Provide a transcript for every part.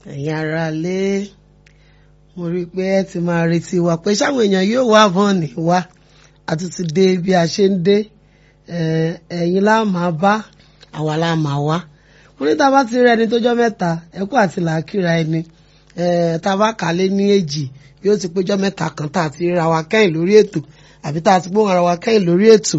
ẹ̀yin ará lé mo rí i pé ẹ ti máa retí wa pé sáwọn èèyàn yóò wá bọ́ọ̀nì wá a tún ti dé bí a ṣe ń dé ẹ̀yin lá máa bá àwa lá máa wá mo ní tá a bá ti rí ẹni tó jọ́ mẹ́ta ẹkú àti làákìrà ẹni tá a bá kà á lé ní èjì yóò ti péjọ́ mẹ́ta kan tá a ti ríra wa kẹ́yìn lórí ètò àbí tá a ti gbóhùn ara wa kẹ́yìn lórí ètò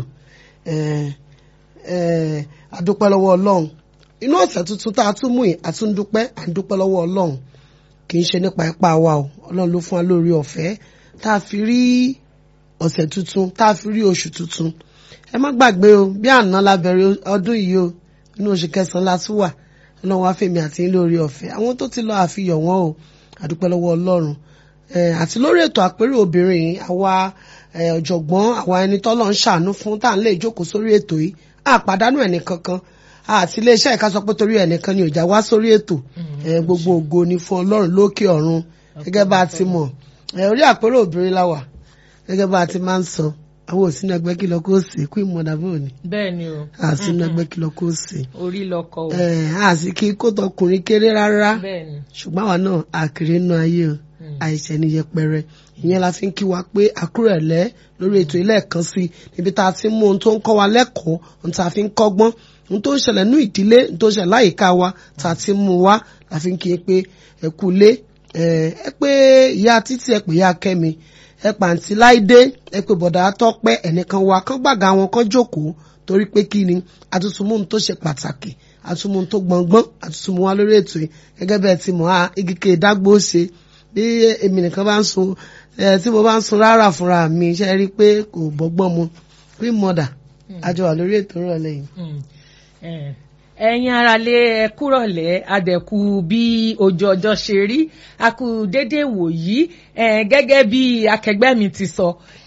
a dúpẹ́ lọ́wọ́ ọlọ́run inú ọ̀sẹ̀ tuntun tá a tún mú yìí a tún dúpẹ́ à ń dúpẹ́ lọ́wọ́ ọlọ́run kì í ṣe nípa ipá wa o ọlọ́run ló fún wa lórí ọ̀fẹ́ tá a fi rí ọ̀sẹ̀ tuntun tá a fi rí oṣù tuntun ẹ má gbàgbé o bí àná la bẹ̀rẹ̀ ọdún yìí o inú oṣù kẹsàn-án la tún wà ọlọ́run wá fèmí àti lórí ọ̀fẹ́ àwọn tó ti lọ àfihàn wọn o a dúpẹ́ lọ́wọ́ ọlọ́run àti lórí ètò àpérò obìnrin yìí àwa ọ̀jọ̀gbọ́n àwa ẹni tọ́lọ́ ń ṣàánú fún tá à ń lè jókòó sórí ètò yìí àpàdánù ẹnì kankan àti iléeṣẹ́ ìka sọ pé torí ẹnìkan ni òjà wá sórí ètò gbogbo ògo ni fún ọlọ́run lókè ọ̀run gẹ́gẹ́ bá a ti mọ̀ orí àpérò obìnrin la wà gẹ́gẹ́ bá a ti máa ń sọ àwọn òsínú ẹgbẹ́ kí lọ kó sí kú ìmọ̀dà bò ní. bẹ́ẹ̀ ni o. àsínú ẹgbẹ́ kí lọ kó sí. orí lọkọ o. àsì kí kó tọkùnrin kéré rárá bẹ́ẹ̀ ni. ṣùgbọ́n àwa náà àkèrè nù ayé o àìṣẹ́ ní yẹpẹrẹ ìyẹn la fi ń kí wa pé àkúrẹ̀lẹ́ lórí ètò ilé ẹ̀kan sí níbi tá a ti mú ohun tó ń kọ́ wa lẹ́kọ̀ọ́ ohun tá a fi ń kọ́gbọ́n ohun tó ń ṣẹlẹ̀ ní ìdílé ohun tó ń ṣẹlẹ̀ láyìíká wa tá a ti mú wa la fi ń kí pé ẹ kú lé ẹ pé ìyá títí ẹ pè ìyá kẹ́mi ẹ pàǹtí láìdé ẹ pé bọ̀dà tọ́pẹ́ ẹnìkan wa kán gbàgà wọn kán jókòó torí pé kí ni àtúntúmú tó ṣe pàtàkì àtúntúmú tó gbọ̀ngbọ́n àtúntúmú wa lórí ètò yìí gẹ́gẹ́ bẹ́ẹ̀ ti mọ̀ á igike ìdágbó ṣe bí èmi nìkan bá ń sun tí mo bá ń sun rárá fúnra mi ṣe rí i pé kò bọ́gbọ́n mu queen mother àjọ wà lórí ètò ìrọ̀lẹ́ yìí. ẹ̀yin aráalé ẹ kúrọ̀lẹ́ adẹ̀kù bí ojú ọjọ́ ṣe rí a kú dédé wòyí gẹ́gẹ́ bí akẹgbẹ́ mi ti sọ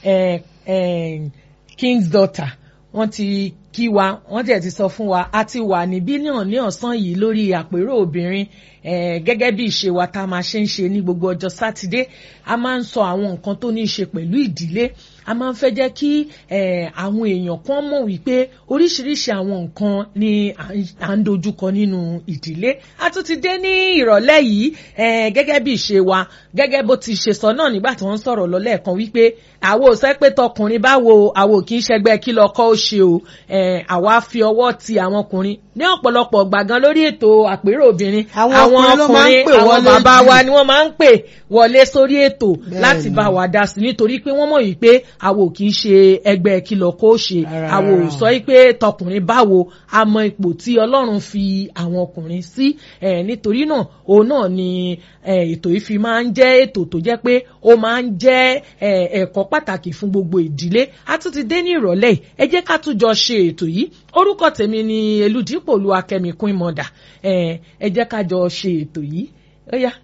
king's daughter wọ́n ti kí wa wọ́n tẹ̀ ti sọ fún wa a ti wà ní bílíọ̀nù ní ọ̀sán yìí lórí àpérò obìnrin gẹ́gẹ́ bí ìṣe wa tá a máa ṣe ń ṣe ní gbogbo ọjọ́ sátidé a máa ń sọ àwọn nǹkan tó ní í ṣe pẹ̀lú ìdílé a máa ń fẹ́ jẹ́ kí àwọn èèyàn kan mọ̀ wípé oríṣiríṣi àwọn nǹkan ni à ń dojúkọ nínú ìdílé a tún ti dé ní ìrọ̀lẹ́ yìí gẹ́gẹ́ bí ìṣe wa gẹ́gẹ́ bó ti ṣe sọ náà nígbà tí wọ́n ń sọ̀rọ̀ lọ lẹ́ẹ̀kan wípé àwo sọ pé tọkùnrin báwo àwo kì í ṣẹgbẹ́ kí lọ́kọ́ ó ṣe o àwa fi ọwọ́ ti àwọn ọkùnrin ní ọ̀pọ̀lọpọ̀ gbàgán lórí ètò àpérò obìnrin àwọn ọkùnrin àwọn bàbá wa ni wọ́n máa ń pè wọlé sórí ètò láti bá wa dá sí nítorí pé wọ́n mọ̀ yìí pé àwo kì í ṣe ẹgbẹ́ kìlọ̀ kó ṣe àwo sọ pé tọkùnrin báwo a mọ ipò tí Ọlọ́run fi àwọn ọkùnrin sí nítorí náà òun náà ni ètò yìí fi máa ń jẹ́ ètò tó jẹ́ pé ó máa ń jẹ́ ẹ̀kọ́ pàtàkì fún gbogbo ìdílé a tún ti dé ní ìrọ̀lẹ́ yìí ẹ jẹ́ ká tún jọ ṣe ètò yìí orúkọ tèmi ni Elúdípò Olúwakẹ́mi Queen Mother ẹ jẹ́ ká jọ ṣe ètò yìí ó yá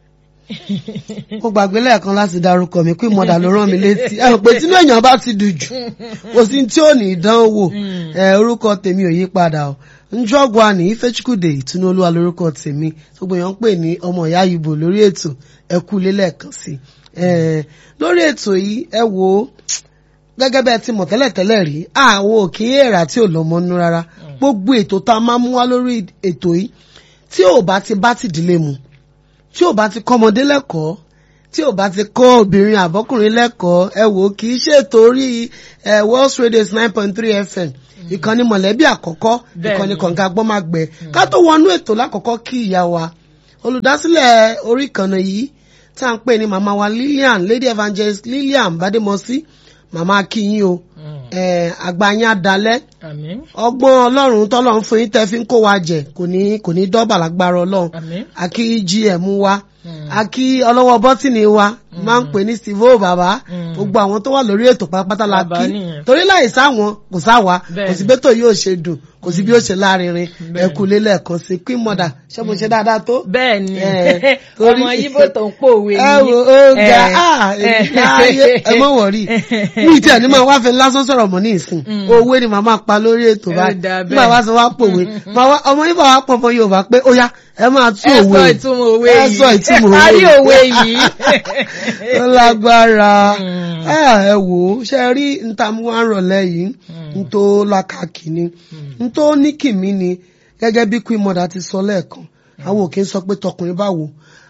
mo gbàgbé lẹ́ẹ̀kan láti dárúkọ mi Queen Mother ló rán mi létí ẹ pé tínú èèyàn bá ti dùn jù kò sí tí ò ní ìdánwò orúkọ tèmi ò yí padà o njọ́gwa ní Ifechukwude ìtúnú olúwa lórúkọ tèmi gbogbo èèyàn ń pè ní ọmọ ìyá Ìgbò lórí ètò ẹ kú lé lẹ́ẹ̀kan sí lórí ètò yìí ẹ wo gẹ́gẹ́ bẹ́ẹ̀ ti mọ̀ tẹ́lẹ̀tẹ́lẹ̀ rí àwọn òkè èrà tí ò lọ́mọ nú rárá gbogbo ètò tá a máa mú wá lórí ètò yìí tí ò bá ti bá tìdílé mu tí ò bá ti kọ́ ọmọdé lẹ́kọ̀ọ́ tí ò bá ti kọ́ obìnrin àbọ́kùnrin lẹ́kọ̀ọ́ ẹ wò kì í ṣètò orí World Radio nine point three FM ìkànnì mọ̀lẹ́bí àkọ́kọ́ ìkànnì kọ̀ǹga gbọ́mágbẹ́ ká tó wọnú ètò lákọ̀ọ́kọ́ kí ìyá wa olùdásílẹ̀ orí ìkànnì yìí tá à ń pè ní màmá wa Lillian Lady Evangelist Lillian Bademosi màmá akínyìn o àgbáyé adalẹ ọgbọ́n Ọlọ́run tọ́lọ́run fún yín tẹ́ fi ń kó wa jẹ kò ní kò ní dọ́bà lágbára Ọlọ́run àkí gm wa àkí ọlọ́wọ́ bọ́tìnì wa máa ń pè ní steve o bàbá gbogbo àwọn tó wà lórí ètò pátápátá la kí torí láì sáwọn kò sáwa kò sí bẹ́tò yóò ṣe dùn kò sí bí ó ṣe lárinrin ẹkú lélẹ̀ kan sí queen mother ṣé mo ṣe dáadáa tó. bẹ́ẹ̀ni ọmọ yíbo tó ń pòwe ẹ wo ó ga ayé ẹ mọ wọrí mi tí ẹni máa wá fẹ́ lásán sọ̀rọ̀ mọ́ ní ìsìn owó ni màá máa pa lórí ètò báyìí nígbà wá sọ wá pòwe ọmọ yíbo wá pọ̀ mọ́ Yorùbá pé ó yá ẹ máa tú òwe ẹ sọ ìtumọ̀ òwe yìí ẹ sọ ìtumọ̀ òwe yìí a rí òwe yìí ó lágbára ẹ wò ó ṣe rí ntamu wa ń rọ̀lẹ́ yìí n tó lákàkì ni n tó ní kìmí ni gẹ́gẹ́ bí queen mother ti sọ lẹ́ẹ̀kan àwọn òkè ń sọ pé tọkùnrin báwo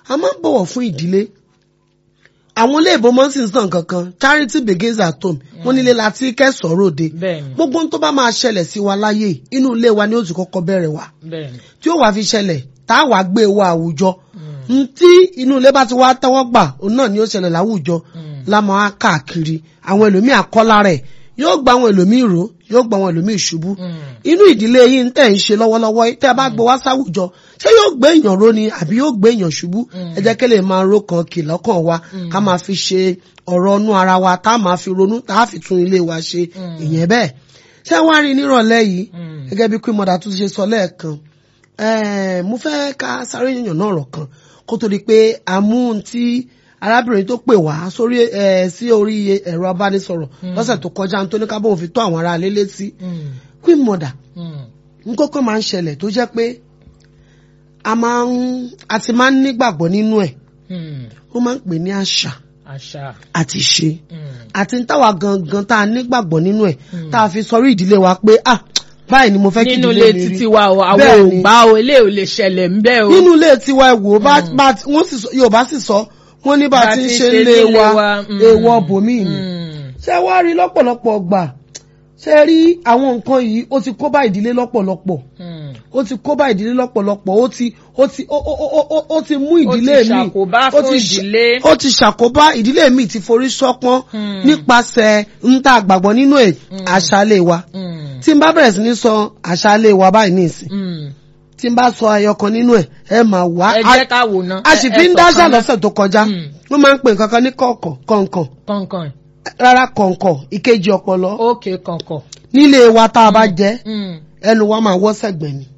a máa ń bọ̀wọ̀ fún ìdílé àwọn ilé ìbò mọ́ sí nǹkan kankan charity begins at home wọ́n nílé láti kẹ́sọ̀ọ́ òde bẹ́ẹ̀ni gbogbo ohun tó bá máa ṣẹlẹ̀ sí wa láyé inú ilé wa ni ó ti kọ́kọ́ bẹ̀rẹ̀ wá bẹ́ẹ̀ni. tí ó wàá fi ṣẹlẹ̀ tá a wàá gbé wa àwùjọ ntí inú ilé bá ti wá tẹ́wọ́ gbà òun náà ni ó ṣẹlẹ̀ láwùjọ lámọ́ á káàkiri àwọn ẹlòmíì àkọ́lá rẹ̀ yóò gba àwọn ẹlòmíì ró yóò gba àwọn ẹlòmíì ṣubú inú ìdílé yìí ń tẹ̀ ń ṣe lọ́wọ́lọ́wọ́ tẹ́ ẹ bá gbé wá sáwùjọ ṣé yóò gbé èèyàn ró ni àbí yóò gbé èèyàn ṣubú ẹ jẹ́ kí lè máa ró kan kì lọ́kàn wa ká máa fi ṣe ọ̀rọ̀ ọnú ara wa tá a máa fi ronú tá a fi tún ilé wa ṣe ìyẹn bẹ́ẹ̀ ṣé wàá rí nírọ̀lẹ́ yìí gẹ́gẹ́ bí queen mother tún ṣe sọ lẹ́ẹ̀kan Eh, mo fẹ́ ká sáré yànnà náà rọ̀ kan kó tó di pé àmú tí arábìnrin tó pè wá sórí ẹ sí orí ẹ̀rọ abánisọ̀rọ̀ lọ́sẹ̀ tó kọjá tó ní ká bóun fi tó àwọn ará ilé létí queen mother nkókó máa ń ṣẹlẹ̀ tó jẹ́ pé a máa ń a ti máa ń nígbàgbọ́ nínú ẹ̀ ó máa ń pè ní àṣà àṣà. àti ìṣe àti ń táwa gangan tá a nígbàgbọ́ nínú ẹ̀ tá a fi sọrí ìdílé wa pé ah báyìí ni mo fẹ́ kí nínú ìdílé ilé mi rí títí wa o àwọn Bẹ́ẹ̀ ò ni. gbà o ilé ò lè ṣẹlẹ̀ ń bẹ́ o. nínú ilé tiwa ẹ wò bá bá wọ́n sì sọ yorùbá sì sọ wọ́n ní bá a ti ń ṣe ń lé wa èèwọ̀ bòmíì ni ṣé wàá rí lọ́pọ̀lọpọ̀ gbà ṣe rí àwọn nǹkan yìí ó ti kó bá ìdílé lọ́pọ̀lọpọ̀ ó ti kó bá ìdílé lọ́pọ̀lọpọ̀ ó ti ó ti ó ó ó ó ó ti mú ìdílé mi ṣàkóbá ó fún ti ṣ- ìdílé. ó ti ṣàkóbá ìdílé mi ti forí ṣọpọ́n nípasẹ̀ ń tá àgbàgbọ́ nínú ẹ̀ àṣálẹ̀ wa tí n bá bẹ̀rẹ̀ sí ní sọ àṣálẹ̀ wa báyìí ní ìsìn tí n bá sọ ayọkan nínú ẹ̀ ẹ máa wá ẹ jẹ́ ká wò ná. a sì fi ń dáṣà lọ́sẹ̀ tó kọjá wọ́n máa ń pè nǹkan kan ní kọ̀ọ̀kọ̀ kọ̀ǹkọ̀ kọ̀ǹkọ̀ǹ rárá kọ̀ǹkọ̀ ìkejì ọpọlọ ókè kọ̀ǹkọ̀. nílé wa tá a bá jẹ́ ẹnu wa máa wọ́ sẹ̀gbẹ̀ ni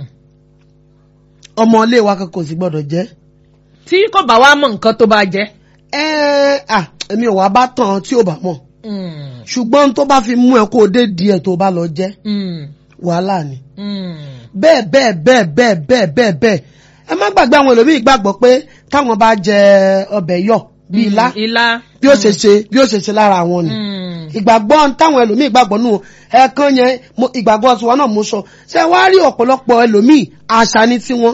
ọmọ ilé wa kankan kò sì gbọ́dọ̀ jẹ́ tí kò bá wá mọ̀ nǹkan tó bá jẹ́. ẹ à èmi ò wá bá tàn tí ò bá mọ̀ ṣùgbọ́n tó bá fi mú ẹ kó o dé díẹ̀ tó bá lọ jẹ́ wàhálà ni bẹ́ẹ̀ bẹ́ẹ̀ bẹ́ẹ̀ bẹ́ẹ̀ bẹ́ẹ̀ bẹ́ẹ̀ bẹ́ẹ̀ ẹ má gbàgbé àwọn ẹlòmíì gbàgbọ́ pé táwọn bá jẹ ọbẹ̀ yọ̀ bíi ilá ilá. bí ó ṣe ṣe bí ó ṣe ṣe lára àwọn ni ìgbàgbọ́ táwọn ẹlòmíì gbàgbọ́ nù ẹ̀ẹ̀kan yẹn mo- ìgbàgbọ́ tiwọn náà mo sọ ṣé wàá rí ọ̀pọ̀lọpọ̀ ẹlòmíì àṣà ni tiwọn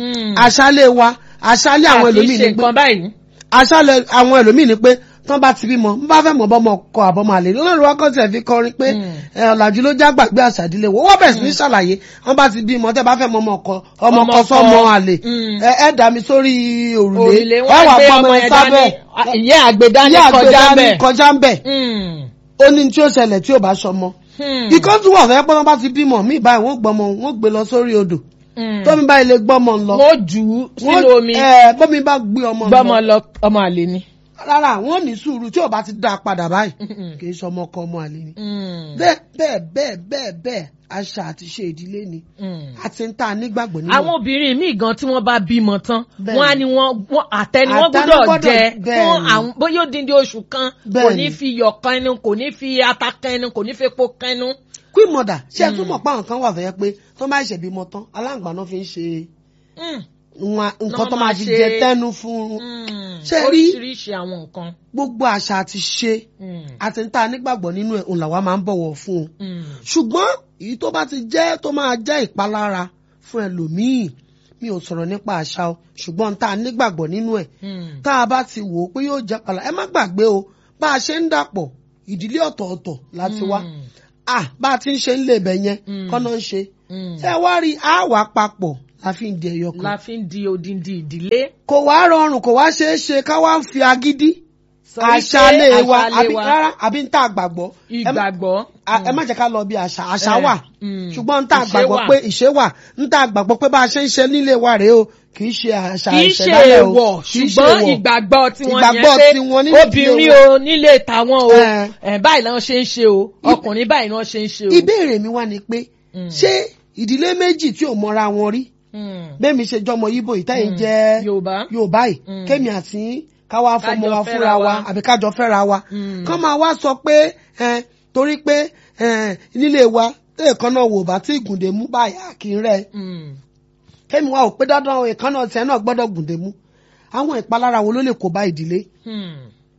àṣálẹ̀ wa àṣálẹ̀ àwọn ẹlòmíì ṣe ni pé nǹkan báyìí. àṣálẹ̀ àwọn ẹlòmíì ni pé tán bá ti bímọ bá fẹ́ mọ̀ bọ́mọ kọ àbọ̀mọ àlè olórí wa kàn tiẹ̀ fi kọrin pé ẹ, ọ̀làjú ló já gbàgbé àṣà ìdílé wo wọ́n bẹ̀rẹ̀ sí ní ṣàlàyé wọ́n bá ti bímọ tẹ́ bá fẹ́ mọ ọmọ kọ ọmọ Ọmọ kọ kọ. sọ́mọ àlè Mm. ẹ ẹ dà mí sórí òrùlé òrùlé ẹ wọn wà gbé gbọ́mọ ọmọ ẹ yẹn sábẹ́ dání ìyá àgbẹ̀dání ìyá kọjá àgbẹ̀dání bẹ́ẹ̀. kọjá ń bẹ̀ Hmm. ó ní tí ó ṣẹlẹ̀ tí ò bá ṣọmọ Hmm. ikọ́ tún wà fẹ́ pọ́n bá ti bímọ mí báyìí wọ́n gbọ́mọ wọ́n gbé lọ sórí odò Hmm. tómi báyìí lè gbọ́mọ lọ wọ́n jù ú sínú omi ẹ bọ́mi bá gbé ọmọ gbọ́mọ lọ lọ ọmọ àlè ni. rárá wọ́n ní sùúrù tí ò bá ti dá a padà báyìí kì í ṣọmọ kan ọmọ àlè ni Hmm. bẹ́ẹ̀ bẹ́ẹ̀ bẹ́ẹ̀ bẹ́ẹ̀ bẹ́ẹ̀ àṣà àti ṣe ìdílé ni Hmm. àti ń tà nígbàgbọ́ nínú àwọn obìnrin míì gan tí wọ́n bá bímọ tán Bẹ́ẹ̀ni. wọ́n á ní wọ́n wọ́n àtẹni wọ́n Àtẹni gbọ́dọ̀ gbọ́dọ̀- jẹ bẹ́ẹ̀ni. fún àwọn bóyá ó dín dín oṣù kan kò Bẹ́ẹ̀ni. ní fi iyọ̀ kan ẹnu kò ní fi ata kan ẹnu kò ní fi epo kan ẹnu. queen mother ṣé ẹ tún mọ̀ pé àwọn kan wà fẹ́ pé tó máa ṣèbímọ tán aláǹgbá náà fi ń ṣe Hmm. wọn- nǹkan Náà tó máa máa fi ṣe- jẹ tẹ́nu fún un Hmm. Ṣé rí- oríṣiríṣi àwọn nǹkan. gbogbo àṣà àti ṣe Hmm. àti ń tà nígbàgbọ́ nínú ẹ̀ òun làwa máa ń bọ̀wọ̀ fún un Hmm. ṣùgbọ́n èyí tó bá ti jẹ́ tó máa jẹ́ ìpalára fún ẹlòmíì mi ò sọ̀rọ̀ nípa àṣà o ṣùgbọ́n tá a nígbàgbọ́ nínú ẹ̀ Hmm. tá a bá ti wò ó pé yóò jẹ́ pàlà ẹ má gbàgbé o bá a ṣe ń dàpọ̀ ìdílé ọ̀tọ̀ọ̀tọ̀ láti wá Hmm. ah bá a ti ń ṣe ń lè bẹ̀ yẹn Mm. kọ́nà ń ṣe Hmm. ṣé wá rí a wà papọ̀ la fi ń di ẹyọ kan la fi ń di odindi ìdílé. kò wá rọrùn kò wá ṣeé ṣe ká wá ń fi agídí Sọ wípé àṣàlẹ̀ wa àṣàlẹ̀ àbí wa, rárá àbí ń tà gbàgbọ́ Ẹ má- ìgbàgbọ́. a- ẹ má jẹ́ ká lọ bí àṣà àṣà Eh, wà mm. ṣùgbọ́n ń tà Ìṣe gbàgbọ́ wà. pé ìṣe wà ń tà gbàgbọ́ pé bá a ṣe ń ṣe nílé wa rèé o kì í ṣe àṣà kì í ṣe ìṣẹ̀dálẹ̀ o èèwọ̀ kì í ṣe ṣùgbọ́n èèwọ̀. ìgbàgbọ́ tiwọn Ìgbàgbọ́ yẹn tiwọn pé nínú obìnrin ìdílé o nílé tàwọn o Eh. ẹ̀ báyìí náà ṣe ń ṣe o ọkùnrin báyìí náà ṣe ń ṣe o. ìbéèrè mi wá ni pé Mm. ṣé ìdílé méjì tí ò mọra wọn rí Hmm. bẹ́ẹ̀ mi ṣe jọmọ yíbo ìtẹ́yìn Mm. jẹ́ Yorùbá. yorùbá yìí Mm. kémi àti káwá fọmọ Kájọ wa fẹ́ra fúnra wa wa. àbí kájọ fẹ́ra wa Mm. kán máa wá sọ pé ẹ, torí pé ẹ, nílé wa téèkan náà wò bá tí ìgùndè mú báyà kì í rẹ Hmm. kémi wa ò pé dandan ìkan náà tiẹ̀ náà gbọ́dọ̀ gùndè mú àwọn ìpalára wo ló lè kó bá ìdílé Hmm.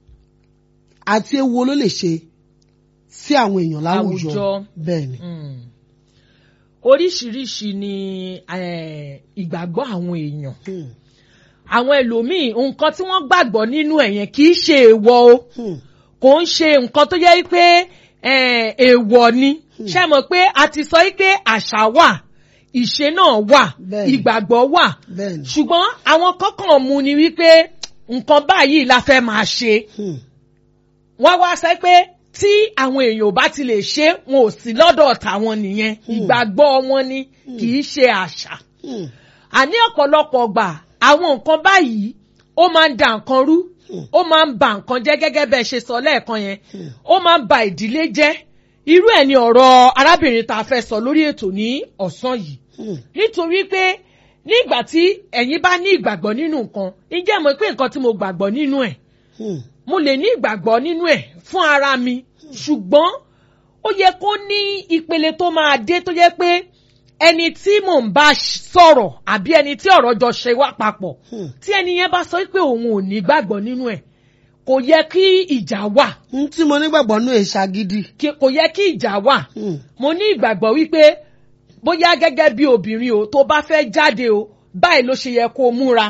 àti ewu wo ló lè ṣe sí àwọn èèyàn láwùjọ Àwùjọ. bẹ́ẹ̀ ni. Hmm. oríṣiríṣi ni eh, ìgbàgbọ́ àwọn èèyàn Hmm. àwọn ẹlòmíì nǹkan tí wọ́n gbàgbọ́ nínú ẹ̀ yẹn kì í ṣe èèwọ̀ o Hmm. kò ń ṣe nǹkan tó yẹ pé eh, èèwọ̀ ni ṣé mọ̀ pé a ti sọ pé àṣà wà ìṣe náà wà Bẹ́ẹ̀ni. ìgbàgbọ́ wà bẹ́ẹ̀ ni. ṣùgbọ́n àwọn kọ́kàn mú ni wípé nǹkan báyìí la fẹ́ máa ṣe Hmm. wọ́n wá sọ pé tí àwọn èèyàn ò bá ti lè ṣe wọn ò sí lọ́dọ̀ tàwọn nìyẹn ìgbàgbọ́ wọn ni kì í ṣe àṣà Hmm. àní ọ̀pọ̀lọpọ̀ gbà àwọn nǹkan báyìí ó máa ń da nǹkan rú ó máa ń ba nǹkan jẹ́ gẹ́gẹ́ bẹ́ẹ̀ ṣe sọ lẹ́ẹ̀kan yẹn ó máa ń ba ìdílé jẹ́ irú ẹ̀ ni ọ̀rọ̀ arábìnrin tá a fẹ́ sọ lórí ètò ní ọ̀sán yìí Hmm. nítorí pé nígbà tí ẹ̀yin bá ní ìgbàgbọ́ nínú nǹkan ǹjẹ́ mọ̀ pé nǹkan tí mo gbàgbọ́ nínú ẹ̀ Hmm. mo lè ní ìgbàgbọ́ nínú ẹ̀ fún ara mi ṣùgbọ́n ó yẹ kó ní ìpele tó máa dé tó yẹ pé ẹni tí mò ń bá sọ̀rọ̀ àbí ẹni tí ọ̀rọ̀ jọ ṣe wá papọ̀ Hmm. tí ẹni yẹn bá sọ pé òun ò ní gbàgbọ́ nínú ẹ̀ kò yẹ kí ìjà wà n tí mo nígbàgbọ́ nú èṣà gidi. kí- kò yẹ kí ìjà wà Hmm. mo ní ìgbàgbọ́ wípé bóyá gẹ́gẹ́ bí obìnrin o tó bá fẹ́ jáde o báyìí ló ṣe yẹ kó múra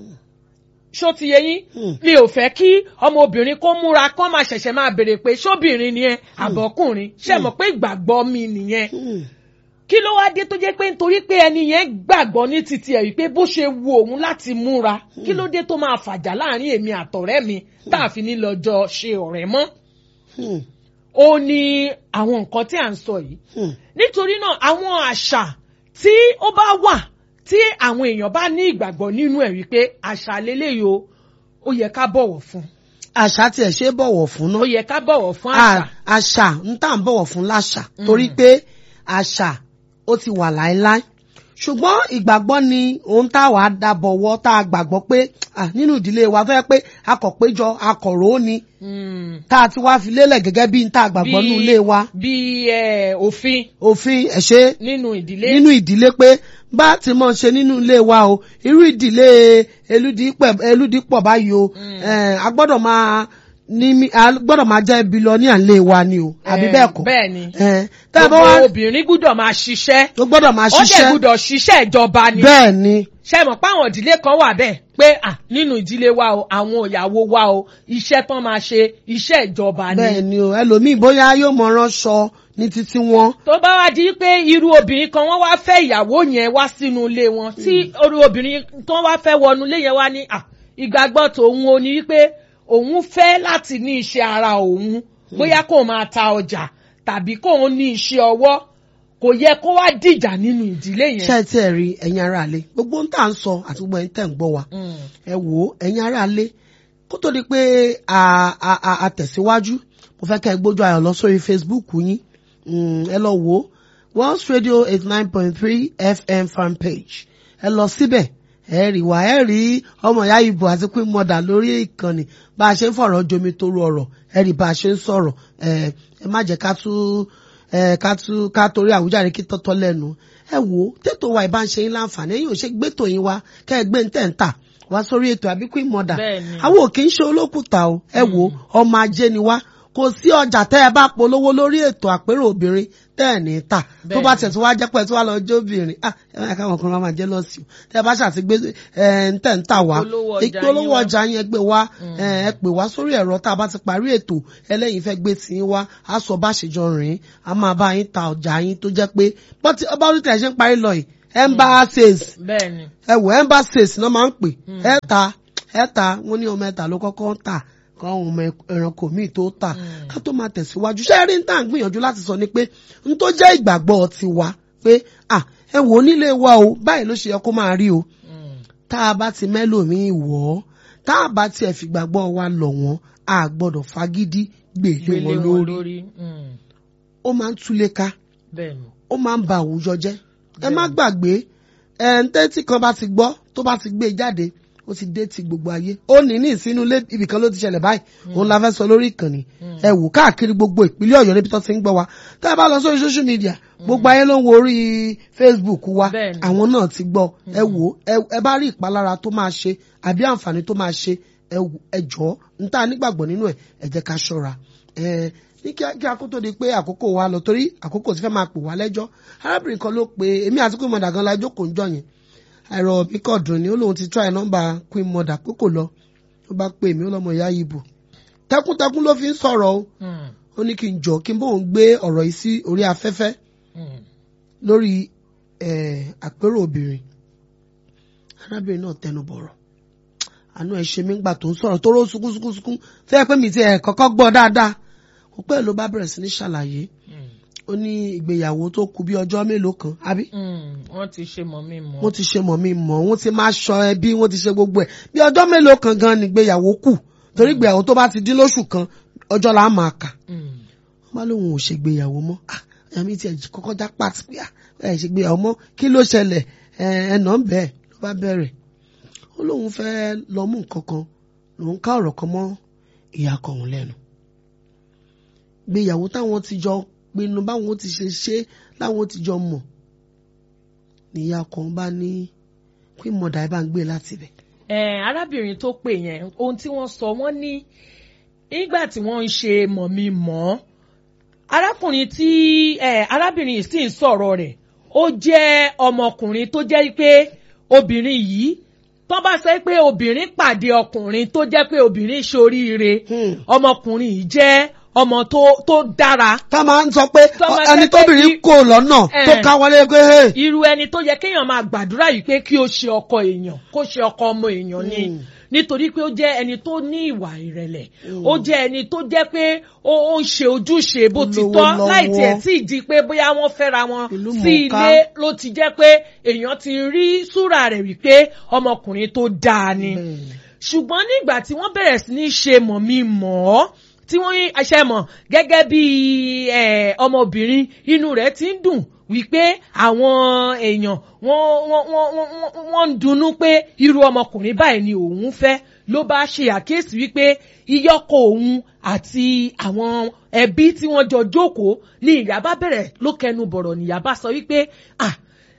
ṣó ti yẹ yín Hmm. mi ò fẹ́ kí ọmọbìnrin kó múra kó máa ṣẹ̀ṣẹ̀ máa béèrè pé ṣóbìnrin ni ẹ àbọ̀kùnrin ṣe mọ̀ pé ìgbàgbọ́ mi nìyẹn Hmm. kí ló wá dé tó jẹ́ pé nítorí pé ẹni yẹn gbàgbọ́ ní titi ẹ̀ wípé bó ṣe wu òun láti múra kí ló dé tó máa fàjà láàrin èmi àtọ̀rẹ́ mi tá a fi ní lọ́jọ́ ṣe ọ̀rẹ́ mọ́ Hmm. ó ní àwọn nǹkan tí à ń sọ yìí Hmm. nítorí náà àwọn àṣà tí ó bá wà tí àwọn èèyàn bá ní ìgbàgbọ́ nínú ẹ̀ wípé àṣà lélẹ́yìí o ó yẹ ká bọ̀wọ̀ fún àṣà tiẹ̀ ṣe é bọ̀wọ̀ fún ó náà. yẹ ká bọ̀wọ̀ fún àṣà. À- àṣà ń tà ń bọ̀wọ̀ fún láṣà torí pé àṣà ó ti wà láéláé ṣùgbọ́n ìgbàgbọ́ ni ohun tá a wàá dábọ̀wọ́ tá a gbàgbọ́ pé à, nínú ìdílé wa tó yẹ pé akọ̀péjọ akọ̀ró ni Mm. tá a ti wá fi lélẹ̀ gẹ́gẹ́ bí n tá a gbàgbọ́ nínú ilé wa bí eh, òfin òfin ẹ̀ṣẹ́ nínú ìdílé. nínú ìdílé pé bá a ti mọ̀ ṣe nínú ilé wa o irú ìdílé elúdípẹ̀- elúdípọ̀ báyìí o eh, a gbọ́dọ̀ máa ní mí- a gbọ́dọ̀ máa jẹ́ bílíọ̀nìà ilé wa ni o àbí Eh, bẹ́ẹ̀ kọ́ bẹ́ẹ̀ ni. Eh, tá a bá gbogbo wá obìnrin gbúdọ̀ máa ṣiṣẹ́. ó gbọ́dọ̀ máa ó dẹ̀ ṣiṣẹ́ gbúdọ̀ ṣiṣẹ́ ìjọba ni. bẹ́ẹ̀ ni ṣe mọ̀ pé àwọn ìdílé kan wà bẹ́ẹ̀ pé à nínú ìdílé wa o àwọn ìyàwó wa o iṣẹ́ tán máa ṣe iṣẹ́ ìjọba ni. bẹ́ẹ̀ ni o ẹlòmíì bóyá yóò mọ ránṣọ ní títí wọn tó bá wá di pé irú obìnrin kan wọ́n wá fẹ́ ìyàwó yẹn wá sínú ilé wọn tí irú obìnrin tó wá fẹ́ wọnú ilé yẹn wá ní à ìgbàgbọ́ tòun o ní wípé òun fẹ́ láti ní iṣẹ́ ara òun bóyá kó máa ta ọjà tàbí kóun ní iṣẹ́ ọwọ́ kò yẹ kó wá dìjà nínú ìdílé yẹn. ṣé ẹ tí ẹ rí ẹ̀yin ará ilé gbogbo ń tà ń sọ àti gbogbo ẹ̀yin tẹ̀ ń gbọ́ wa Mm. ẹ wò ó ẹ̀yin ará ilé kó tó di pé a a a a tẹ̀síwájú mo fẹ́ kẹ́ ẹ gbójú ayọ̀ lọ sórí Facebook yín Mm, ẹ lọ wò ó World Radio eighty nine point three FM fan page ẹ lọ síbẹ̀ ẹ rí wa ẹ rí ọmọ ìyá ìbò àti pé mọ̀dà lórí ìkànnì bá a ṣe ń fọ̀rọ̀ jomi toro ọ̀rọ̀ ẹ rí bá a ṣe ń sọ̀rọ̀ ẹ ẹ má jẹ́ ká tú ẹ ká tú ká torí àwùjáde kí tọ́tọ́ lẹ́nu ẹ wò ó tètò wa ìbá ń ṣe yín láǹfààní ẹ̀yin ò ṣe gbé tòyìn wa kẹ́ ẹ gbé ń tẹ̀ ń tà wá sórí ètò àbíkú ìmọ̀dà Bẹ́ẹ̀ni. àwọn ò kì í ṣe olókùtà o ẹ wò ó ọmọ ajé ni wá kò sí ọjà tẹ́ ẹ bá polówó lórí ètò àpérò obìnrin tẹ́ ẹ̀ ní tà tó bá Bẹ́ẹ̀ni. tẹ̀ tó wá jẹ́ pé ẹ tó wá lọ jó obìnrin ah ẹ máa káwọn ọkùnrin wa máa jẹ́ lọ́sì o tẹ́ ẹ bá ṣàtìgbé ẹ ń tẹ̀ ń tà wá Ìpolówó ọjà ìpolówó yín wá. ọjà yẹn gbé wá ẹ ẹ pè wá sórí ẹ̀rọ tá a bá ti parí ètò ẹlẹ́yin fẹ́ gbé tí yín wá á sọ bá ṣe jọ rìn á máa bá yín ta ọjà yín tó jẹ́ pé bọ́tí ọba orí tẹ̀ ṣe ń parí lọ yìí embassies bẹ́ẹ̀ ni. ẹ wò embassies náà máa ń pè ẹ ta ẹ ta wọn ní ọmọ ẹta ló kọ́kọ́ ń tà kọ́ àwọn ọmọ ẹranko míì tó tà ká tó máa tẹ̀síwájú ṣé ẹ rí ní tá à ń gbìyànjú láti sọ ni pé n tó jẹ́ ìgbàgbọ́ tiwa pé à ẹ wò ó nílé wa o báyìí ló ṣe yẹ kó máa rí o Mm. tá a bá ti mẹ́lòmíì wọ̀ ọ́ tá a bá tiẹ̀ fìgbàgbọ́ wa lọ̀ wọ́n a gbọ́dọ̀ fagídí gbèlé gbélé wọn wọn lórí lórí. Mm. ó máa ń túlé ká bẹ́ẹ̀ ni. ó máa ń ba àwùjọ jẹ́ ẹ má gbàgbé ẹ ń tẹ́tí kan bá ti gbọ́ tó bá ti gbé e jáde ó ti dé ti gbogbo ayé ó ní ní ìsínú ilé ibìkan ló ti ṣẹlẹ̀ báyìí òun la fẹ́ sọ lórí ìkànnì ẹ wò káàkiri gbogbo ìpínlẹ̀ ọ̀yọ́ níbi tó ti ń gbọ́ wa tá a bá lọ sórí social media gbogbo ayé ló ń wo orí facebook wa Bẹ́ẹ̀ni. àwọn náà ti gbọ́ ẹ wò ẹ- ẹ bá rí ìpalára tó máa ṣe àbí àǹfààní tó máa ṣe ẹ wò- ẹ jọ̀ọ́ n tá a nígbàgbọ́ nínú ẹ̀ ẹ jẹ́ ká ṣọ́ra ẹ ní kí kí akótó di pé àkókò wa lọ torí àkókò ti fẹ́ máa pè wá lẹ́jọ́ arábìnrin kan ló pe èmi àti pé mọ̀dà gan la jókòó ń jọ yẹn àìrọ̀ mi kọ̀ dùn ni ó lóun ti try nọ́mbà queen mother pé kò lọ ó bá pè mí ó lọ́mọ ìyá yìí bò tẹkùntẹkùn ló fi ń sọ̀rọ̀ o Hmm. ó ní kí n jọ kí n bóun gbé ọ̀rọ̀ yìí sí orí afẹ́fẹ́ Hmm. lórí eh, àpérò obìnrin arábìnrin náà tẹnu bọ̀rọ̀ àánú ẹ̀ ṣe mí gbà tó ń sọ̀rọ̀ tó ró sunkúnsunkún tó yẹ pé mi ti ẹ̀ kọ́kọ́ gbọ́ dáadáa kò pẹ́ ló bá bẹ̀rẹ̀ sí ní ṣàlàyé Hmm. ó ní ìgbéyàwó tó kù bí ọjọ́ mélòó kan àbí Hmm. wọ́n ti ṣe mọ̀ mí mọ́. wọ́n ti ṣe mọ̀ mi mọ̀ wọ́n ti máa ṣọ ẹbí wọ́n ti ṣe gbogbo ẹ̀ bí ọjọ́ mélòó kan gan ni ìgbéyàwó kù torí ìgbéyàwó tó bá ti dín lóṣù kan ọjọ́ là á máa kà Hmm. wọ́n bá lóun ò ṣègbéyàwó mọ́ ah ẹ̀mí tiẹ̀ kọ́kọ́ já pàtì pé ah ẹ̀ ṣègbéyàwó mọ́ kí ló ṣẹlẹ̀ ẹ̀ ẹ̀nà ń bẹ̀ ló bá bẹ̀rẹ̀ ó lóun fẹ́ lọ mú nǹkan kan lòun ká ọ̀rọ̀ kan mọ́ ìyá kan òun lẹ́nu gbéyàwó táwọn ti jọ pinnu báwọn ti ṣe ṣe láwọn ti jọ mọ̀ níyà kan bá ní pé mọ̀dà ẹ bá ń gbé láti bẹ̀. Eh, arábìnrin tó pè yẹn ohun tí wọ́n sọ wọ́n ní nígbà tí wọ́n ń ṣe mọ̀mí mọ́ arákùnrin tí eh, arábìnrin yìí sì ń sọ̀rọ̀ rẹ̀ ó jẹ́ ọmọkùnrin tó jẹ́ pé obìnrin yìí tó bá sọ pé obìnrin pàdé ọkùnrin tó jẹ́ pé obìnrin ṣoríire ọmọkùnrin yìí jẹ́ ọmọ tó tó dára tá a máa ń sọ pé Tó máa ẹni jẹ́ pé tóbìnrin kí- kò lọ́nà tó Eh. ká wọlé pé hey, irú ẹni tó yẹ kéèyàn máa gbàdúrà yìí pé kí o ṣe ọkọ èèyàn kó ṣe ọkọ ọmọ èèyàn ni Mm. nítorí pé ó jẹ́ ẹni tó ní ìwà ìrẹ̀lẹ̀ ó jẹ́ ẹni tó jẹ́ pé ó ó ń ṣe ojúṣe bó ti Olówó tọ́ lọ́wọ́. láì tiẹ̀ tí ì di pé bóyá wọ́n fẹ́ra wọn Ìlú sí mọ̀ọ́ká. ilé ló ti jẹ́ pé èèyàn ti rí súrà rẹ̀ wípé ọmọkùnrin tó dáa ni Bẹ́ẹ̀ni. ṣùgbọ́n nígbà tí wọ́n bẹ̀rẹ̀ sí ní ṣe mọ̀ mí mọ̀ ọ́ tí wọ́n rí aṣẹ mọ̀ gẹ́gẹ́ bí eh, ọmọbìnrin inú rẹ̀ ti ń dùn wípé àwọn èèyàn wọ́n wọ́n wọ́n wọ́n wọ́n ń dunnú pé irú ọmọkùnrin báyìí ni òun fẹ́ ló bá ṣe àkíyèsí wípé iyọ́kọ̀ òun àti àwọn ẹbí tí wọ́n jọ jókòó ní ìyá bá bẹ̀rẹ̀ ló kẹnu bọ̀rọ̀ níyà bá sọ wípé ah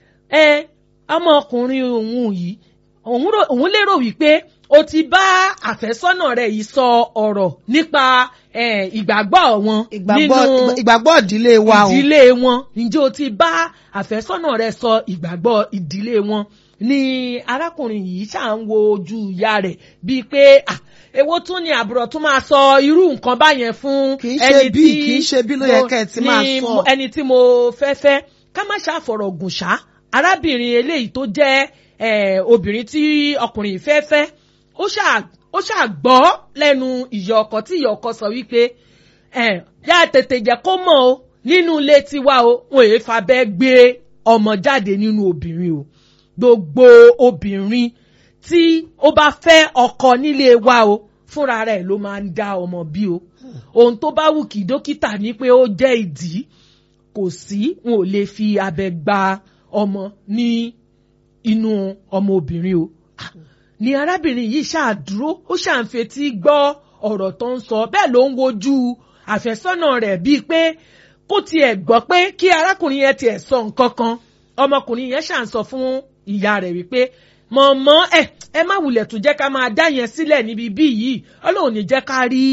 ẹ ọmọkùnrin òun yìí òun rò- òun lérò wípé o ti bá àfẹ́sọ́nà rẹ̀ yìí sọ ọ̀rọ̀ nípa eh, ìgbàgbọ́ wọn ìgbàgbọ́ nínú ìgbàgbọ́ ìdílé wa o ìdílé wọn ǹjẹ́ o ti bá àfẹ́sọ́nà rẹ̀ sọ ìgbàgbọ́ ìdílé wọn ni arákùnrin yìí ṣáà ń wo ojú ìyá rẹ̀ bíi pé ah, èwo tún ni àbúrò tún máa sọ irú nǹkan báyẹn fún Kì í ṣe bí, kì í ṣe bí ló yẹ mo- kẹ́ ẹ ti máa ni sọ. mo- ẹni tí mo fẹ́ fẹ́ ká má ṣàfọ̀rọ̀ gùn ṣá arábìnrin eléyìí tó jẹ́ eh, obìnrin tí ọkùnrin yìí fẹ́ fẹ́ ó ṣáà ó ṣáà gbọ́ lẹ́nu ìyá ọkọ tí ìyá ọkọ sọ wípé ẹ̀ yá tètè jẹ́ kó mọ̀ o nínú ilé tiwa o wọn èé fabẹ́ gbé ọmọ jáde nínú obìnrin o gbogbo obìnrin tí ó bá fẹ́ ọkọ nílé wa o fúnra rẹ̀ ló máa ń dá ọmọ bí o ohun tó bá wù kí dókítà ní pé ó jẹ́ ìdí kò sí wọn ò lè fi abẹ gba ọmọ ní inú ọmọ obìnrin o Ah, ni arábìnrin yìí ṣáà dúró ó ṣáà ń fetí gbọ́ ọ̀rọ̀ tó ń sọ bẹ́ẹ̀ ló ń wojú àfẹ́sọ́nà rẹ̀ bíi pé kó tiẹ̀ gbọ́ pé kí arákùnrin yẹn tiẹ̀ sọ nǹkan kan ọmọkùnrin yẹn ṣáà ń sọ fún ìyá rẹ̀ wípé mọ̀mọ́ ẹ ẹ má wulẹ̀ tún jẹ́ ká máa dá yẹn sílẹ̀ níbi bí yìí ọlọ́run ní jẹ́ ká rí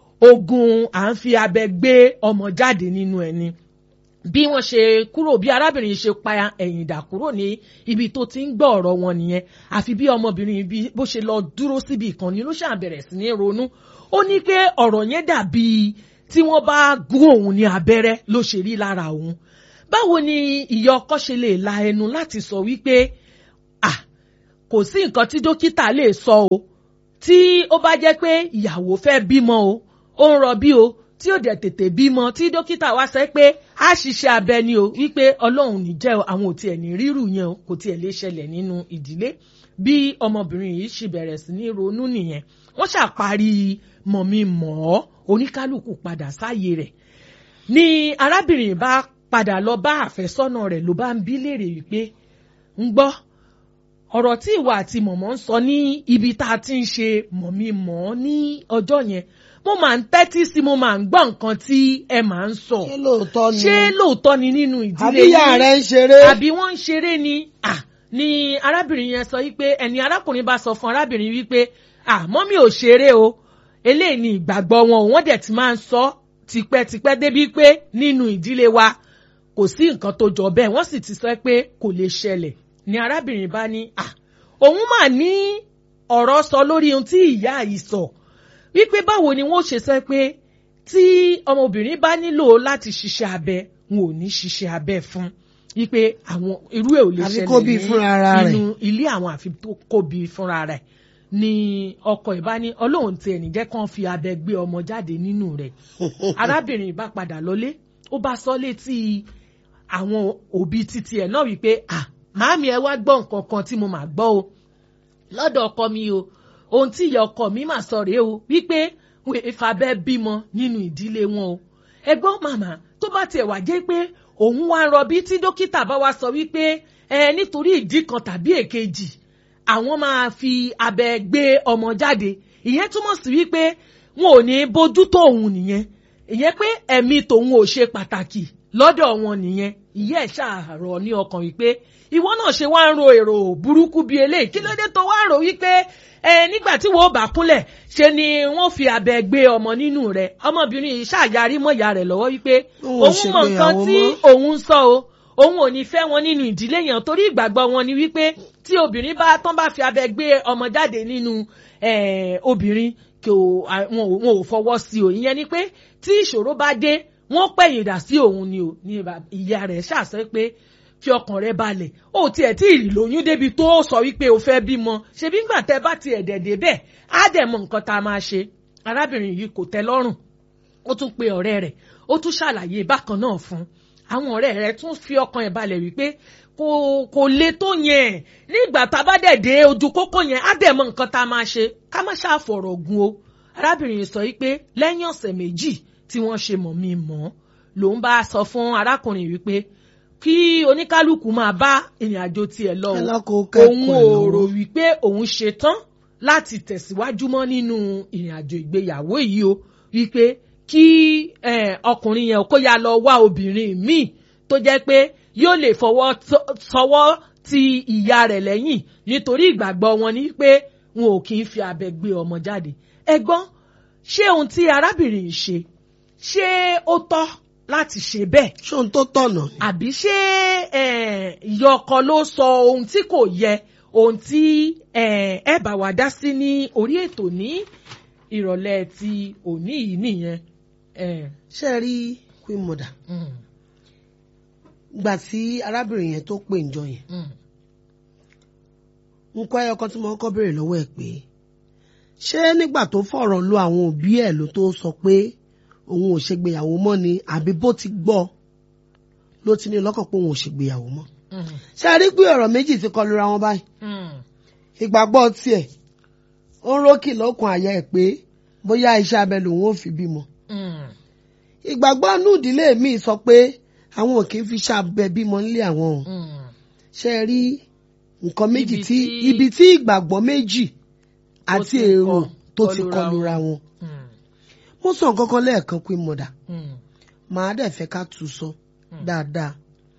ogun à ń fi abẹ gbé ọmọ jáde nínú ẹni bí wọ́n ṣe kúrò bí arábìnrin ṣe pa ẹ̀yìn dà kúrò ní ibi tó ti ń gbọ́ ọ̀rọ̀ wọn nìyẹn àfi bí ọmọbìnrin bí bó ṣe lọ dúró síbi ìkànnì ló ṣàn bẹ̀rẹ̀ sí ní ronú ó ní pé ọ̀rọ̀ yẹn dàbí tí wọ́n bá gún òun ní abẹ́rẹ́ ló ṣe rí lára òun báwo ni ìyá ọkọ ṣe lè la ẹnu láti sọ wípé à kò sí nǹkan tí dókítà lè sọ o tí ó bá jẹ́ pé ìyàwó fẹ́ bímọ o ó ń rọbí o tí ó dẹ̀ tètè bímọ tí dókítà wá sọ pé a ṣiṣẹ́ abẹ ni o wípé ọlọ́run ní jẹ́ o àwọn ò tiẹ̀ ní rírù yẹn o kò tiẹ̀ lè ṣẹlẹ̀ nínú ìdílé bí ọmọbìnrin yìí ṣì bẹ̀rẹ̀ sí ní ronú nìyẹn wọ́n ṣàparí mọ̀mí mọ̀ ọ́ oníkálukú padà sáàyè rẹ̀ ni arábìnrin bá padà lọ bá àfẹ́sọ́nà rẹ̀ ló bá ń bí léèrè wípé ń gbọ́ ọ̀rọ̀ tí ìwà àti mọ̀mọ́ ń sọ ní ibi tá a ti ń ṣe mọ̀mí mọ̀ ọ́ ní ọjọ́ yẹn mo máa ń tẹ́tí sí mo máa ń gbọ́ nǹkan tí ẹ máa ń sọ ṣé lóòótọ́ ni ṣé lóòótọ́ ni nínú ìdílé àbí ìyá rẹ̀ ń ṣeré àbí wọ́n ń ṣeré ni à ni arábìnrin yẹn sọ wípé ẹni arákùnrin bá sọ fún arábìnrin wípé à mọ́mí ò ṣeré o eléyìí ni ìgbàgbọ́ wọn wọ́n dẹ̀ ti máa ń sọ tipẹ́tipẹ́ débi pé nínú ìdílé wa kò sí nǹkan tó jọ bẹ́ẹ̀ wọ́n sì ti sọ pé kò lè ṣẹlẹ̀ ni arábìnrin bá ní à òun mà ní ọ̀rọ̀ sọ lórí ohun tí ìyá yìí sọ wípé báwo ni wọ́n ṣe sọ pé tí ọmọbìnrin bá nílò láti ṣiṣẹ́ abẹ wọn ò ní ṣiṣẹ́ abẹ fún wípé àwọn irú ẹ̀ ò lè Àfi kó bí ṣẹlẹ̀ fúnra ara rẹ̀. nínú ilé àwọn àfi tó kó bí fúnra rẹ̀ ni ọkọ ìbá ní ọlọ́run tiẹ̀ ní jẹ́ kán fi abẹ gbé ọmọ jáde nínú rẹ̀ arábìnrin bá padà lọlé ó bá sọ létí àwọn òbí títí ẹ̀ náà wípé à màámi ẹ wá gbọ́ nǹkan kan tí mo mà gbọ́ o lọ́dọ̀ ọkọ mi o ohun tí ìyá ọkọ mi mà sọ rèé o wípé wọn ò fàbẹ́ bímọ nínú ìdílé wọn o ẹgbọ́n màmá tó bá tiẹ̀ wá jẹ́ pé òun wá ń rọbí tí dókítà bá wá sọ wípé ẹ nítorí ìdí kan tàbí èkejì àwọn máa fi abẹ gbé ọmọ jáde ìyẹn túmọ̀ sí wípé wọn ò ní bójú tó òun nìyẹn ìyẹn pé ẹ̀mí tòun ò ṣe pàtàkì lọ́dọ̀ wọn nìyẹn ìyá ẹ̀ ṣàrọ̀ ní ọkàn wípé ìwọ náà ṣe wá ń ro èrò burúkú bíi eléyìí kí ló dé tó wá ń rò wípé ẹ nígbà tí wọn ò bá kúnlẹ̀ ṣe ni wọ́n fi abẹ gbé ọmọ nínú rẹ̀ ọmọbìnrin yìí ṣàyarí mọ́ ìyá rẹ̀ lọ́wọ́ wípé Òun ò òun mọ nǹkan ṣègbéyàwó tí mọ́. òun sọ o òun ò ní fẹ́ wọn nínú ìdílé yẹn torí ìgbàgbọ́ wọn ni wípé tí obìnrin bá tán bá fi abẹ gbé ọmọ jáde nínú eh, obìnrin kò à- wọn ò- wọn ò fọwọ́ sí o ìyẹn ni pé tí ìṣòro bá dé wọ́n pẹ̀yìn dà sí òun ni o ní ba- ìyá rẹ̀ ṣàṣẹ pé fi ọkàn rẹ balẹ̀ ó tiẹ̀ tí ì lóyún débi tó sọ wípé o fẹ́ bímọ ṣebí ńgbà tẹ́ bá tiẹ̀ dẹ̀dẹ̀ bẹ́ẹ̀ á dẹ̀ mọ nǹkan tá a máa ṣe arábìnrin yìí kò tẹ́ lọ́rùn ó tún pe ọ̀rẹ́ rẹ̀ ó tún ṣàlàyé bákan náà fún àwọn ọ̀rẹ́ rẹ̀ tún fi ọkàn ẹ̀ balẹ̀ wípé kò kò le tó yẹn nígbà tá a bá dẹ̀ dé ojú kókó yẹn á dẹ̀ mọ nǹkan tá a máa ṣe ká má ṣàfọ̀rọ̀ gun o arábìnrin yìí sọ wípé lẹ́yìn ọ̀sẹ̀ méjì tí wọ́n ṣe mọ̀ mí mọ́ lòun bá sọ fún arákùnrin wípé kí oníkálukú máa bá ìrìn àjò tiẹ̀ lọ o Ẹ lọ́kọ̀ òun kẹ́kọ̀ọ́ ò lọ́wọ́. rò wípé òun ṣetán láti tẹ̀síwájú mọ́ nínú ìrìn àjò ìgbéyàwó yìí o wípé kí eh, ọkùnrin yẹn kó ya lọ wá obìnrin míì tó jẹ́ pé yóò lè fọwọ́ tọ- sọwọ́ ti ìyá rẹ̀ lẹ́yìn nítorí ìgbàgbọ́ wọn ni pé wọn ò kì í fi abẹ gbé ọmọ jáde ẹ gbọ́ ṣé ohun tí arábìnrin yìí ṣe ṣé ó tọ́ láti ṣe bẹ́ẹ̀ ṣé ohun tó tọ̀nà ni. àbí ṣé eh, ìyá ọkọ ló sọ ohun tí kò yẹ ohun tí eh, ẹ bá wa dá sí ní orí ètò ní ìrọ̀lẹ́ ti òní yìí nìyẹn. Eh, ṣé ẹ rí queen mother mm, gbà tí arábìnrin yẹn tó pè ń jọ yẹn mm, nǹkan ẹyọ kan tí mo kọ́ béèrè lọ́wọ́ ẹ̀ pé ṣé nígbà tó fọ̀rọ̀ lo àwọn òbí ẹ̀ ló tó sọ pé òun ò ṣègbéyàwó mọ́ ni àbí bó ti gbọ́ ló ti ní lọ́kàn pé òun ò ṣègbéyàwó mọ́ mm, ṣé a rí pé ọ̀rọ̀ méjì ti kọlu ra wọn báyìí mm, ìgbàgbọ́ tiẹ̀ ó ń rókì lọ́kàn àyà ẹ̀ pé bóyá iṣẹ́ abẹ lòun ò fi bímọ mm, ìgbàgbọ́ inú ìdílé mi sọ pé àwọn ò kì í fi iṣẹ́ abẹ bímọ nílé àwọn o mm. ṣe rí nǹkan méjì Ibi tí tí- ibi tí ìgbàgbọ́ méjì àti ti èrò kọ- tó ti kọlura kọlura wọn. Mm, mo sọ nǹkan kan lẹ́ẹ̀kan pé mọ̀dà mm, màá dẹ̀ fẹ́ ká tún sọ dáadáa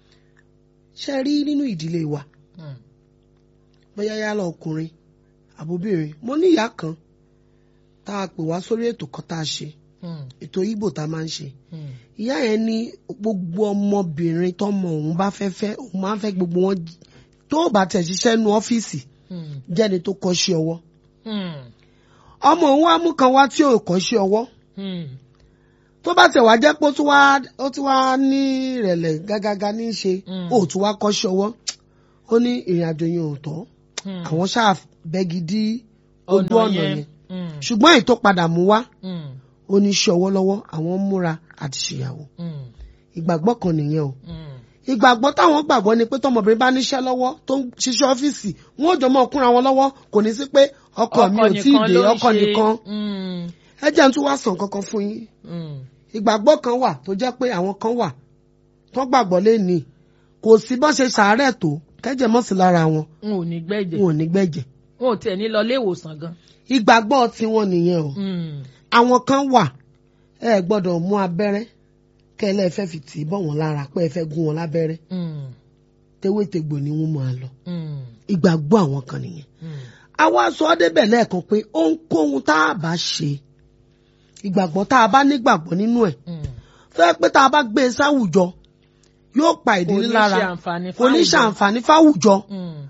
ṣe rí nínú ìdílé wa mm, bóyá yálà ọkùnrin àbóbìnrin mo ní ìyá kan tá a pè wá sórí ètò kan tá a ṣe mm, ètò Ìgbò tá a máa ń ṣe mm, ìyá yẹn ní gbogbo ọmọbìnrin tọmọ òun bá fẹ́ fẹ́ òun máa ń fẹ́ gbogbo wọn j- tó bá tẹ̀ ṣiṣẹ́ nu ọ́fíìsì mm, jẹ́ni tó kọ́ṣẹ́ ọwọ́ mm, ọmọ òun wá mú kan wá tí ò kọ́ṣẹ́ ọwọ́ mm, tó bá tẹ̀ wá jẹ́ pé ó tún wá ó tún wá ní ìrẹ̀lẹ̀ gágágá ní í ṣe Mm. ó tún wá kọ́ṣẹ́ ọwọ́ ó ní ìrìn àjò yẹn ò tọ́ mm. àwọn ṣáà bẹ́gi dí ojú ọ̀nà yẹn Mm, ṣùgbọ́n èyí tó padà mú wá mm, ó ní iṣẹ́ ọwọ́ lọ́wọ́ àwọn ń múra àti ṣèyàwó mm, ìgbàgbọ́ kan nìyẹn o mm. ìgbàgbọ́ táwọn gbàgbọ́ ni pé tọmọbìnrin bá níṣẹ́ lọ́wọ́ tó ń ṣiṣẹ́ ọ́fíìsì wọn ò jọ mọ́ kúnra wọn lọ́wọ́ kò ní sí pé ọkọ mi ò tí ì dé ló ń ọkọ ṣe. nìkan Mm, ẹ jẹ́ n tún wá sàn kankan fún yín mm, ìgbàgbọ́ kan wà tó jẹ́ pé àwọn kan wà tó gbàgbọ́ lẹ́ni kò sí bọ́n ṣe ṣàárẹ̀ tó kẹ́jẹ̀ mọ́ sí lára wọn n ò ní gbẹ́jẹ̀ wọn ò ní gbẹ̀jẹ̀ n ò tiẹ̀ ní lọ ilé ìwòsàn gan. ìgbàgbọ́ tiwọn nìyẹn o Mm, àwọn kan wà ẹ gbọ́dọ̀ mú abẹ́rẹ́ kẹ́lẹ́ ẹ fẹ́ fi tì í bọ̀ wọ́n lára pé ẹ fẹ́ gún wọn lábẹ́rẹ́ mm, tewétegbò ni wọ́n máa lọ mm, ìgbàgbọ́ àwọn kan nìyẹn mm, àwa sọ ọ́ débẹ̀ lẹ́ẹ̀kan pé ohunkóhun tá a bá ṣe ìgbàgbọ́ tá a bá nígbàgbọ́ nínú ẹ̀ mm, fẹ́ pé tá a bá gbé e sáwùjọ yóò pa ìdílé Kò ní lára ṣe àǹfààní kò ní fáwùjọ. ṣàǹfààní fáwùjọ Mm.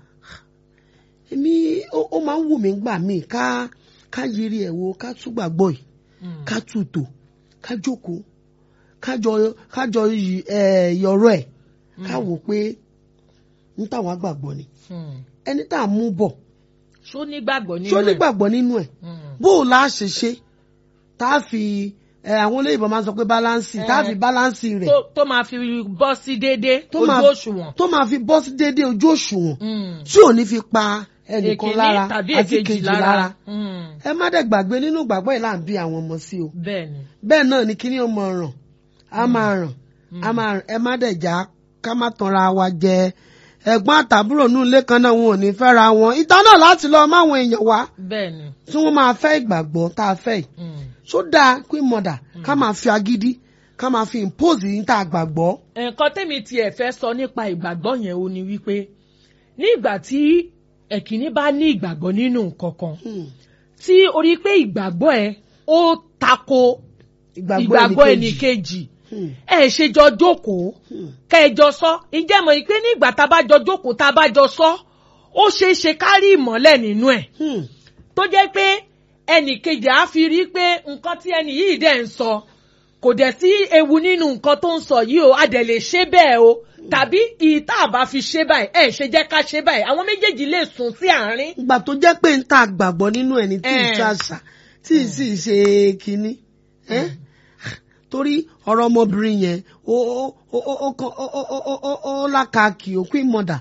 èmi ó ó máa ń wù mí gbà mí ká ká yiri ẹ̀ wo ká tún gbàgbọ́ yìí Mm. ká tutò ká jókòó ká jọ ká jọ yí- ẹ̀, yọ̀rọ̀ ẹ̀ ká wò pé ń tàwa gbàgbọ́ ni Mm. ẹni tá à ń mú bọ̀ ṣó nígbàgbọ́ nínú ṣó ẹ̀? nígbàgbọ́ nínú ẹ̀ Mm. bó o la ṣe ṣe tá a fi ẹ àwọn olóyìnbó máa ń sọ pé báláǹsì tá a fi báláǹsì rẹ̀ tó tó máa fi bọ́ sí déédéé tó ojú máa òṣùwọ̀n. tó máa fi bọ́ sí déédéé ojú òṣùwọ̀n Mm. tí ò ní fi pa ẹnìkan Èkíní lára tàbí àti èkejì kejì lára Mm. ẹ má dẹ̀ gbàgbé nínú ìgbàgbọ́ yìí là ń bí àwọn ọmọ sí o bẹ́ẹ̀ ni. bẹ́ẹ̀ náà ni kíní ó máa ràn á máa ràn á máa ràn ẹ má dẹ̀ já ká má tanra wa jẹ ẹ̀gbọ́n àtàbúrò nù ilé kan náà wọn ò ní fẹ́ra wọn ìtàn náà láti lọ máwọn èèyàn wá bẹ́ẹ̀ ni. tí wọ́n máa fẹ́ ìgbàgbọ́ tá a fẹ́ yìí Mm. ṣó dáa pé mọ̀dà ká máa fi agídí ká máa fi impose yìí tá a gbàgbọ́. nǹkan tẹ́mi tiẹ̀ fẹ́ sọ nípa ìgbàgbọ́ yẹn o ni wípé ní ìgbà tí ẹ̀kíní bá ní ìgbàgbọ́ nínú nǹkan kan Hmm. tí o rí pé ìgbàgbọ́ ẹ ó tako ìgbàgbọ́ ẹnìkejì Hmm. ẹ ṣe jọ jókòó Hmm. kẹ ẹ jọ sọ ǹjẹ́ mọ̀ pé ní ìgbà tá a bá jọ jókòó tá a bá jọ sọ ó ṣeé ṣe ká rí ìmọ́lẹ̀ nínú ẹ̀ Hmm. tó jẹ́ pé ẹnìkejì á fi rí pé nǹkan tí ẹnì yìí dẹ̀ ń sọ kò dẹ̀ sí ewu nínú nǹkan tó ń sọ yìí o a dẹ̀ lè ṣe bẹ́ẹ̀ o tàbí ìta àbá fi ṣe báyìí ẹ̀ ṣe jẹ́ ká ṣe báyìí àwọn méjèèjì lè sùn sí àárín. ìgbà tó jẹ́ pé ń ta gbàgbọ́ nínú ẹni tí ì Eh. ṣàṣà tí ì sì ṣe kínní Eh? torí ọ̀rọ̀ ọmọbìnrin yẹn ó ó ó ó ó kàn- ó ó ó ó ó lákàkì òkú ìmọ̀dà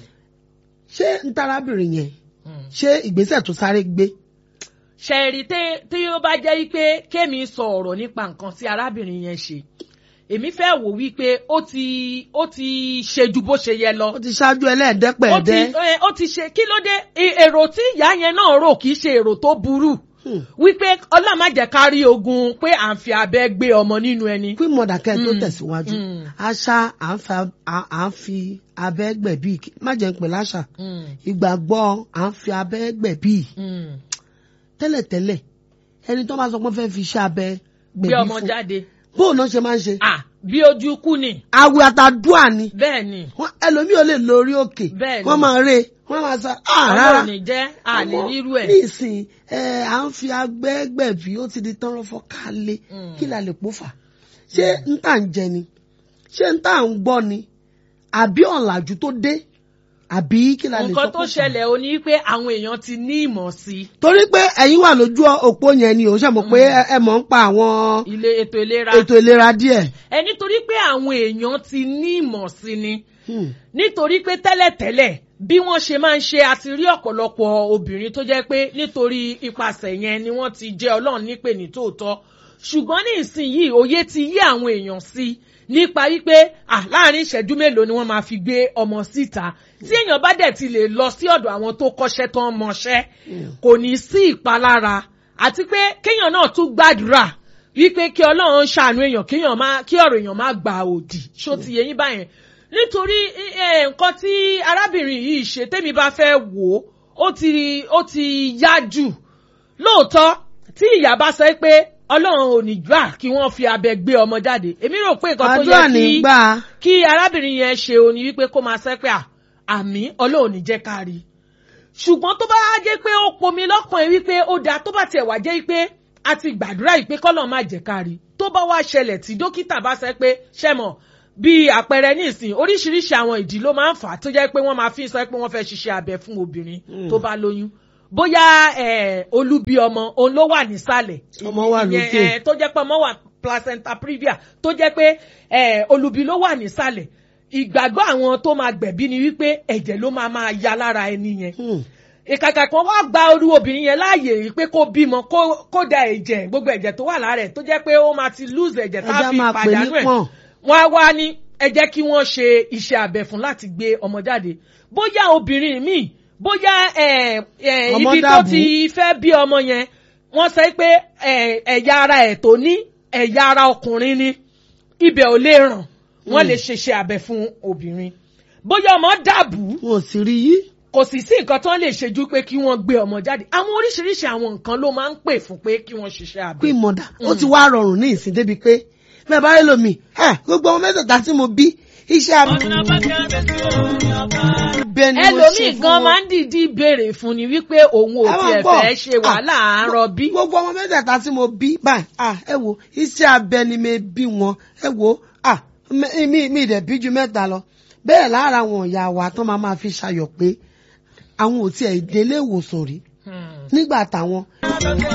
ṣé ń tarábìnrin yẹn ṣé ìgbésẹ̀ tó sáré gbé ṣẹ̀rí tí ó bá jẹ́ pé kémi sọ ọ̀rọ̀ nípa nǹkan tí arábìnrin yẹn ṣe èmi fẹ́ wò wípé ó ti ó ti ṣe ju bó ṣe yẹ lọ ó ti ṣáájú ó ti ẹlẹ́ẹ̀dẹ́pẹ̀ẹ́dẹ́ ẹ, ó ti ṣe kí ló dé I- èrò tí ìyá yẹn náà rò kì í ṣe èrò tó burú Hmm. wípé ọlọ́run má jẹ́ ká rí ogun pé à ń fi abẹ́ gbé ọmọ nínú ẹni. kí mọ̀dà kẹ́ ẹ tó Mm. tẹ̀síwájú Mm. àṣà à ń fa- à- à ń fi abẹ́ gbẹ̀bí má jẹ́ ń pè láṣà Mm, ìgbàgbọ́ à ń fi abẹ́ gbẹ̀bí mm. tẹ́lẹ̀tẹ́lẹ̀ ẹni tó bá sọ pé wọ́n fẹ́ fi iṣẹ́ abẹ gbé gbẹ̀bí ọmọ fún jáde bóun náà ṣe máa ń ṣe ah bí ojú kú ni àwẹ̀ àtàdúà ni bẹ́ẹ̀ ni Wọ́n- ẹlòmíì ò lè lọ orí òkè Bẹ́ẹ̀ ni. wọ́n máa re wọ́n máa sọ ah rárá ọlọ́run ní jẹ́ àní Ọmọ, rírú ẹ̀. ní ìsìn ẹ à ń fi abẹ́ gbẹ̀bí ó ti di tán fọ́ kálé Mm. kí la lè pò fà ṣé ń tà ń jẹ ni ṣé ń tà ń gbọ́ ni àbí ọ̀làjú tó dé àbí kí la lè sọ nǹkan tó pò fà? ṣẹlẹ̀ o ní pé àwọn èèyàn ti ní ìmọ̀ sí torí pé ẹ̀yin wà lójú òpó yẹn ni ò ṣe mọ̀ pé ẹ- ẹ mọ̀ ń pa àwọn ilé ètò ìlera ètò ìlera díẹ̀. ẹ nítorí pé àwọn èèyàn ti ní ìmọ̀ sí ni Hmm. nítorí pé tẹ́lẹ̀tẹ́lẹ̀ bí wọ́n ṣe máa ń ṣe àti rí ọ̀pọ̀lọpọ̀ obìnrin tó jẹ́ pé nítorí ipasẹ̀ yẹn ni wọ́n ti jẹ́ ọlọ́run nípè ní tòótọ́ ṣùgbọ́n ní ìsinyìí òye ti yí àwọn èèyàn sí nípa wípé à láàrin ìṣẹ́jú mélòó ni wọ́n máa fi gbé ọmọ síta tí èèyàn bá dẹ̀ ti lè lọ sí ọ̀dọ̀ àwọn tó kọ́ṣẹ́ tó ń mọṣẹ́ kò ní sí ìpalára àti pé kéèyàn náà tún gbàdúrà wípé kí ọlọ́run ṣàánú èèyàn kéèyàn má kí ọ̀rọ̀ èèyàn má gba òdì ṣó ti yẹ yín báyẹn nítorí eh, nǹkan tí arábìnrin yìí ṣe tẹ́mi bá fẹ́ wò ó ó ti ó ti yá jù lóòótọ́ tí ìyá bá sọ pé ọlọ́run ò ní gbà kí wọ́n fi abẹ gbé ọmọ jáde èmi rò pé nǹkan tó àdúrà yẹ ní kí gbà kí arábìnrin yẹn ṣe òní wípé kó máa sẹ́ pé à, àmì ọlọ́run ní jẹ́ ká rí i ṣùgbọ́n tó bá jẹ́ pé ó pomi lọ́kàn ẹ̀ wípé ó dáa tó bá tiẹ̀ wá jẹ́ pé a ti gbàdúrà yìí pé kọ́lọ̀ má jẹ́ ká rí i tó bá wá ṣẹlẹ̀ tí dókítà bá sẹ́ pé ṣẹ́mọ̀ bí àpẹẹrẹ nísìn oríṣiríṣi àwọn ìdí ló máa ń fà á tó jẹ́ pé wọ́n máa fi sọ pé wọ́n fẹ́ ṣiṣẹ́ abẹ fún obìnrin tó bá lóyún bóyá eh, olubi ọmọ òun ló wà nísàlẹ̀ Ọmọ wà ìyẹn, lókè. eh, tó jẹ́ pé ọmọ wà placenta previa tó jẹ́ pé eh, olubi ló wà nísàlẹ̀ ìgbàgbọ́ àwọn tó máa gbẹ̀bí ni wípé ẹ̀jẹ̀ ló máa máa ya lára ẹni yẹn Hmm. ìkàkà kan wá gba orú obìnrin yẹn láàyè yìí pé kó bímọ kó kó da ẹ̀jẹ̀ gbogbo ẹ̀jẹ̀ tó wà lára ẹ̀ tó jẹ́ pé ó máa ti lose ẹ̀jẹ̀ tá ẹja a fi máa pè ní pàdánù ẹ̀ pọ̀n wọ́n á wá ní ẹ jẹ́ kí wọ́n ṣe iṣẹ́ abẹ fún láti gbé ọmọ jáde bóyá obìnrin míì bóyá ẹ̀, ẹ̀, Ọmọ ibi tó dàbú. ti fẹ́ bí ọmọ yẹn wọ́n sọ pé ẹ̀, ẹ̀yà ara ẹ̀ tó ní ẹ̀yà ara ọkùnrin ni ibẹ̀ ò lè ràn wọ́n lè ṣeṣẹ́ abẹ fún obìnrin bóyá ọmọ dàbú wọn ò sì rí yí kò sì sí nǹkan tó ń lè ṣe ju pé kí wọ́n gbé ọmọ jáde àwọn oríṣiríṣi àwọn nǹkan ló máa ń pè fún pé kí wọ́n ṣiṣẹ́ abẹ. pé mọ̀dà ó ti wá rọrùn ní ìsìn débi pé bẹ́ẹ̀ bá rí lómi ẹ̀ gbogbo ọmọ mẹ́tẹ̀ẹ̀ta tí mo bí iṣẹ́ abẹ ni mo ṣe ẹlòmíì fún gan wọn. máa ń dìídì béèrè fún ni wípé òun ò Ẹ máa tiẹ̀ gbọ́. fẹ́ ṣe wàhálà àárọ̀ bí. gbogbo ọmọ mẹ́tẹ̀ẹ̀ta tí mo bí báyìí ah ẹ wo iṣẹ́ abẹ ni mi bí wọn ẹ wo ah mi mi mi dẹ̀ bí ju mẹ́ta lọ bẹ́ẹ̀ lára àwọn ìyá wa tán máa máa fi ṣayọ̀ pé àwọn ò tiẹ̀ délé ìwòsàn rí nígbà táwọn